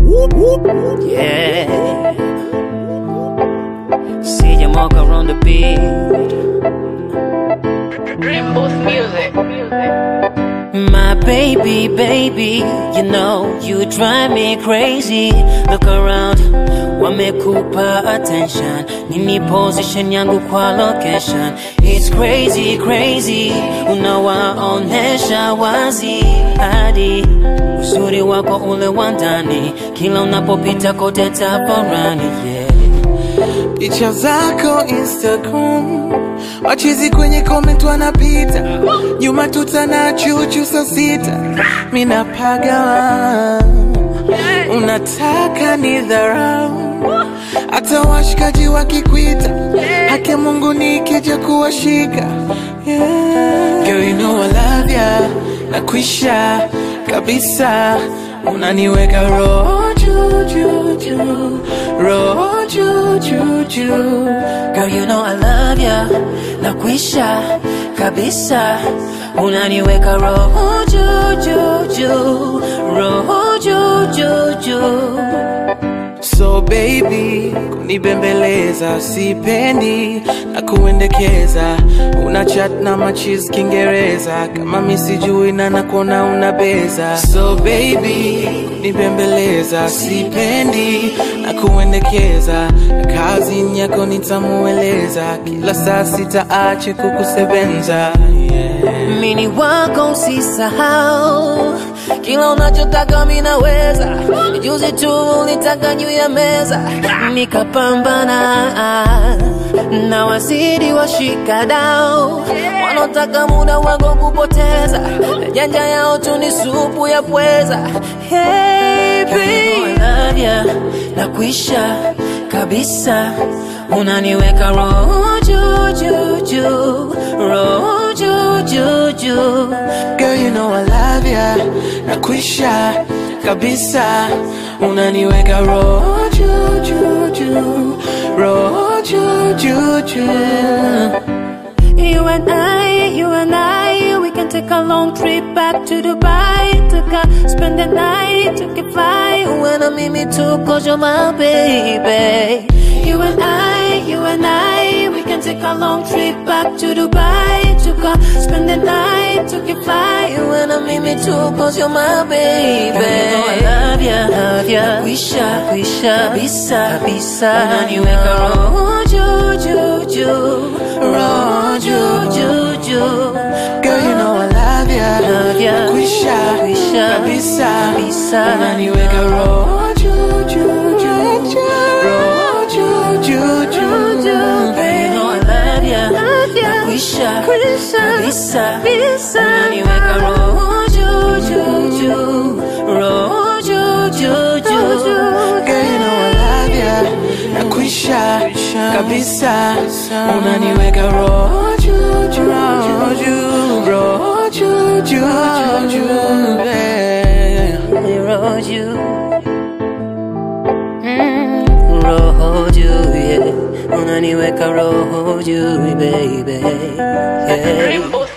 Yeah. See you walk around the beat. Rainbow's music. My baby, baby, you know you drive me crazy. Look around, wamekupa attention. Nini position yangu kwa location? It's crazy, crazy. Unawaonesha wazi hadi uzuri wako ule wa ndani, kila unapopita kote tafarani, yeah. Picha zako Instagram, wachizi kwenye comment wanapita, nyuma tutana chuchu saa sita, mina pagawa, unataka ni dharau, hata washikaji wakikwita, haki ya Mungu nikija kuwashika yeah. Girl, you know I love ya, nakwisha kabisa, unaniweka roho juu juu juu, roho juu juu juu. Girl, you know I love ya, nakwisha kabisa, unaniweka roho juu juu juu, roho juu juu juu. So baby, kunibembeleza sipendi na kuendekeza, una chat na machis Kiingereza kama mi sijui na nakona unabeza. So baby, kunibembeleza sipendi na kuendekeza, na kazi yako nitamueleza, kila saa sitaache kukusebenza yeah. Mini wako usisahau, kila unachotaka mi naweza. Juzi tu ulitaka juu ya meza, nikapambana na wazidi washikadau wanaotaka muda wako kupoteza, na janja yao tu ni supu ya pweza. Hey, babe. I love ya, nakwisha kabisa, unaniweka roho juu juu juu, roho juu juu juu. Girl, you know I love ya, nakwisha kabisa, unaniweka roho juu juu juu, roho juu juu juu. You and I, you and I, we can take a long trip back to Dubai. Took a spend the night, took a fly. When I'm in me too, cause you're my baby. You and I, you and I, we can take a long trip back to Dubai. Took a spend the night, took a fly. When I'm in me too, cause you're my baby. You know I love ya, love ya. Nakwisha, kwisha, kabisa, kabisa. Unaniweka roho juu juu juu, roho juu juu juu. Girl, you know I love ya, Love ya. nakwisha Kwisha, kabisa, kabisa. unaniweka roho juu juu juu, roho juu juu juu. Girl, you know I love ya, nakwisha, kabisa, unaniweka roho juu juu juu, roho juu juu juu. Girl, you know I love ya, nakwisha kabisa, unaniweka roho juu juu, roho juu, roho juu juu juu, yeah. roho juu Mm, roho juu yeah. unaniweka roho juu baby yeah. Rainbow's